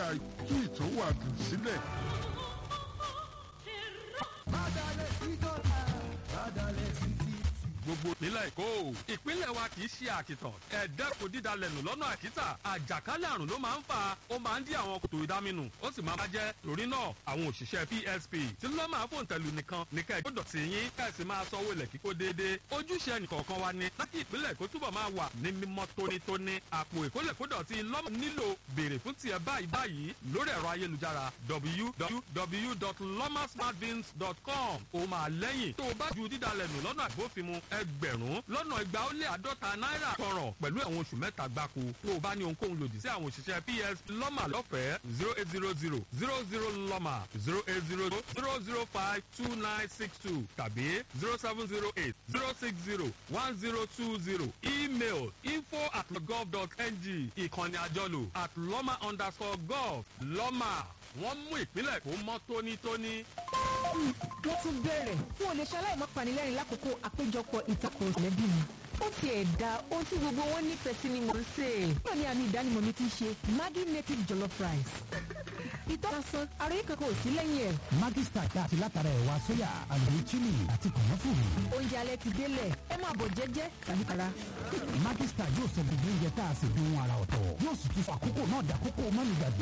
máa tú ìtòwàdùn sílẹ̀. gbogbo ìpínlẹ̀ èkó ìpínlẹ̀ wa kì í ṣe àkìtàn ẹ̀ẹ́dẹ́kun dídalẹ̀nù lọ́nà àkítà àjàkálẹ̀ àrùn ló máa ń fà ó máa ń dí àwọn kòtò ìdáminù ó sì máa ń bàjẹ́ torí náà àwọn òṣìṣẹ́ psp tí ló máa fòun tẹ̀lú nìkan ní kẹ́ ẹ̀ gbọ́dọ̀ sí yín kẹ́ ẹ̀ sì máa sanwó ilẹ̀ kíkó déédéé ojúṣe ẹnìkọ̀ọ̀kan wa ni láti ìpínlẹ̀ èkó túbọ̀ máa wà ní mímọ́ tónítóní àpò ìkólẹ̀kódọ̀tí lọ́mọ nílò béèrè fún tiẹ̀ báyìí báyìí lórí ẹ̀rọ ayélujára www.lomasmartbins.com ó máa lẹ́yìn tó o bá ju dídalẹ̀nù lọ́nà àbófinmu ẹgbẹ̀rún lọ́nà igba ó lé àádọ́ta náírà tọrọ pẹ̀lú ẹ̀wọ̀n oṣù mẹ́ta gbáko tó o bá ní ohunkóhun lòdì sí àwọn òṣìṣẹ́ ps lọ́mà lọ́fẹ̀ẹ́ zero eight zero zero zero zero lọ́mà zero eight zero zero zero five two nine six two tàbí zero seven zero eight zero six zero one zero two zero email info at gov dot ng ìkànnì àjọlò at lọ́mà underscore gov lọ́mà wọ́n mú ìpínlẹ̀ kó mọ́ tónítóní. wọ́n tún bẹ̀rẹ̀ n ò lè ṣaláì má panilẹ́rìn lákòókò àpéjọpọ̀ ìtakùn ìlẹ́bí mi. ó tiẹ̀ da ohun tí gbogbo wọn nífẹ̀ẹ́ sí ni mò ń sè é. náà ni àmì ìdánimọ̀ mi ti ṣe maggi native jollof rice. ìtọ́sán àròyé kankan ò sí lẹ́yìn ẹ̀. Maggi Star tá a ti látara ẹ̀wà sóyà àlùyé chili àti kànáfùrù. oúnjẹ alẹ́ ti délẹ̀ ẹ máa bọ̀ jẹ́jẹ́ tàbí tara. Maggi Star yóò sọ gbogbo oúnjẹ tá a sì dùn ara ọ̀tọ̀ yóò sì tún fún àkókò náà dàkókò mọ́nìgbàgbé.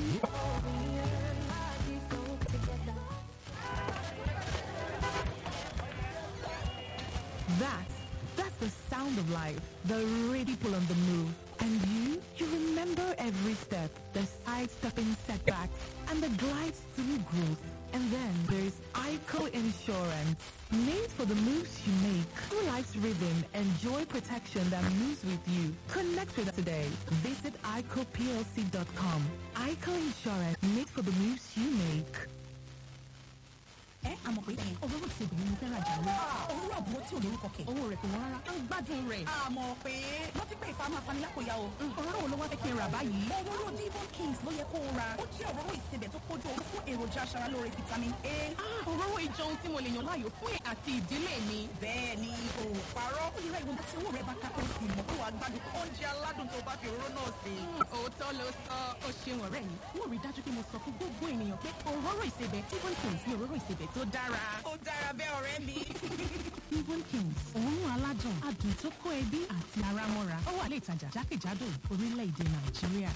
That, that's the sound of life. The ready pull on the move. And you, you remember every step, the sidestepping setbacks, and the glides through growth. And then there's ICO Insurance, made for the moves you make. Through life's rhythm, enjoy protection that moves with you. Connect with us today. Visit ICOPLC.com. ICO Insurance, made for the moves you make. ẹ àmọ̀ pé òróró ti obìnrin mo fẹ́ rajà lọ. òróró àbúrò tí ò lórúkọ kẹ̀. owó rẹ̀ kò wọ́n rárá. ń gbádùn rẹ̀. àmọ̀ pé wọ́n ti pé ìfamọ́ afanilákòyà o. òróró wo ló wá fẹ́ kí n rà báyìí. òróró divon kings ló yẹ kó o ra. ó jẹ́ òróró ìsebẹ̀ tó kójú owó fún èròjà aṣaralóore vitamin a. òróró ìjọ ohun tí mo lè yàn láàyò fún ẹ̀ àti ìdílé mi. bẹ́ẹ̀ ni o ò parọ́. ó lè ra ìwọ̀n tí owó rẹ̀ bá ká tó sì mọ̀ kó wàá gbádùn oúnjẹ aládùn tó bá fi òróró náà sí. òótọ́ ló sọ ó ṣeun ọ̀rẹ́ mi. wọ́n rí dájú pé mo sọ fún gbogbo ènìyàn pé òróró ìsebẹ̀ divon kings ni òróró ìsebẹ̀ tó dára. ó dára bẹ́ẹ̀ ọ̀rẹ́ mi. divon kings òórùn aládùn adùn tó kó ẹbí àti ara mọ́ra ó wà lè ìtajà jákèjádò orílẹ̀-èdè nàìjíríà.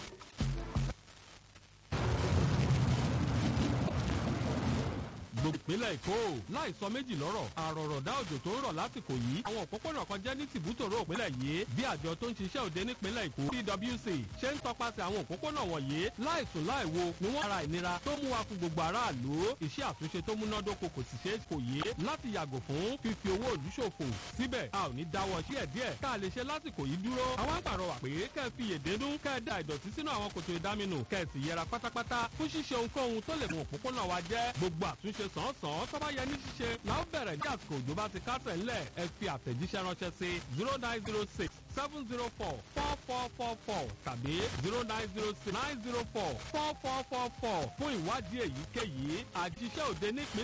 gbogbo ìpínlẹ̀ èkó láì sọ méjì lọ́rọ̀ àròrọ̀dá òjò tó ń rọ̀ lásìkò yìí àwọn òpópónà kan jẹ́ ní tìbútòrò ìpínlẹ̀ yìí bí àjọ tó ń ṣiṣẹ́ òde nípínlẹ̀ èkó pwc ṣe ń tọpasẹ̀ àwọn òpópónà wọ̀nyí láì sùn láì wo ni wọ́n ara ìnira tó mú wa fún gbogbo aráàlú iṣẹ́ àtúnṣe tó múnádóko kò sì ṣeé kò yé láti yàgò fún fífi owó òlú ṣòfò síbẹ̀ a ò ní dáwọ́ sí ẹ̀ díẹ̀ ká lè ṣe lásìkò yìí dúró àwọn àpàrọwà pé kẹ́ ẹ fi yèdénú kẹ́ ẹ da ìdọ̀tí sínú àwọn kòtò ìdáminù kẹ́ ẹ sì yẹra pátápátá fún ṣíṣe ohunkóhun tó lè mú òpópónà wa jẹ́ gbogbo àtúnṣe sàn-án tó bá yẹ ní ṣíṣe la ó bẹ̀rẹ̀ ní àsìkò òjò bá ti kásẹ̀ ńlẹ̀ ẹ fi àtẹ̀jíṣẹ́ ránṣẹ́ sí zero nine zero six seven zero four four four four four tàbí zero nine zero six nine zero four four four four four fún ìwádìí èyíkéyìí àjíṣẹ́ òde nípínlẹ̀.